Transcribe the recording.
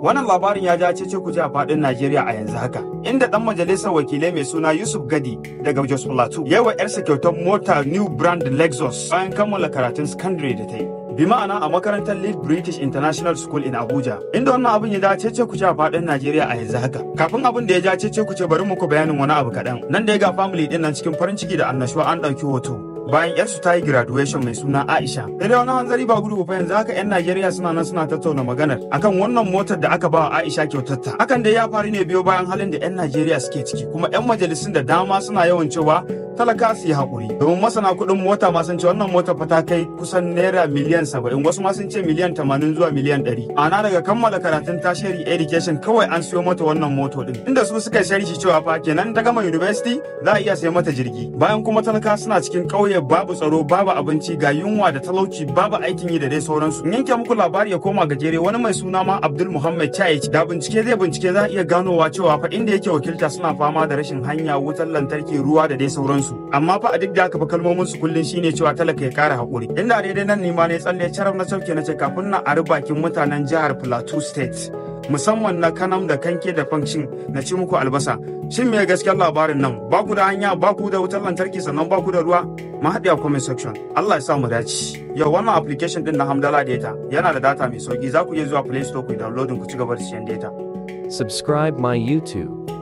Wannan labarin ya ja cece kuce a faɗin Najeriya a yanzu haka. Inda ɗan majalisar wakilai mai suna Yusuf Gadi daga Jos Plateau ya wa 'yarsa kyautar mota New Brand Lexus bayan kammala karatun secondary da ta yi. bi ma'ana a makarantar Lead British International School in Abuja inda wannan abin ya dace ce kuce a faɗin Najeriya a yanzu haka kafin abin da ya ja ce kuce bari muku bayanin wani abu kaɗan nan da ya ga family din nan cikin farin ciki da annashuwa an ɗauki hoto bayan yarsu ta yi graduation mai suna Aisha. Da dai wani hanzari ba gudu fa yanzu haka 'yan Najeriya suna nan suna tattauna maganar akan wannan motar da aka ba wa Aisha kyautarta. Hakan dai ya faru ne biyo bayan halin da 'yan Najeriya suke ciki kuma 'yan majalisun da dama suna yawan cewa talaka su yi haƙuri. Domin masana kuɗin mota ma sun ce wannan mota fa ta kai kusan naira miliyan saba'in wasu ma sun ce miliyan tamanin zuwa miliyan ɗari. Ana daga kammala karatun tertiary education kawai an siyo mata wannan moto ɗin. Inda su suka sharhi cewa fa kenan ta gama university za a iya sai mata jirgi. Bayan kuma talaka suna cikin ƙauye babu tsaro babu abinci ga yunwa da talauci babu aikin yi da dai sauransu. In yanke muku labari ya koma gajere wani mai suna ma Abdul Muhammad Chayich da bincike zai bincike za a iya ganowa cewa fa inda yake wakilta suna fama da rashin hanya wutar lantarki ruwa da dai sauransu. Amma fa a duk da haka fa kalmomin su kullun shine cewa talaka ya kara hakuri. Inda daidai nan ne ma ne tsalle carab na sauke na ce kafin na ari bakin mutanen jihar Plateau State. musamman na kanam da kanke da function na ci muku albasa shin me gaskiyar labarin nan ba ku da hanya ba ku da wutar lantarki sannan ba ku da ruwa mu haɗe a comment section Allah ya sa mu dace yau wannan application din na Hamdala Data yana da data mai sauki za ku iya zuwa Play Store ku downloading ku ci gaba da siyan data Subscribe my YouTube.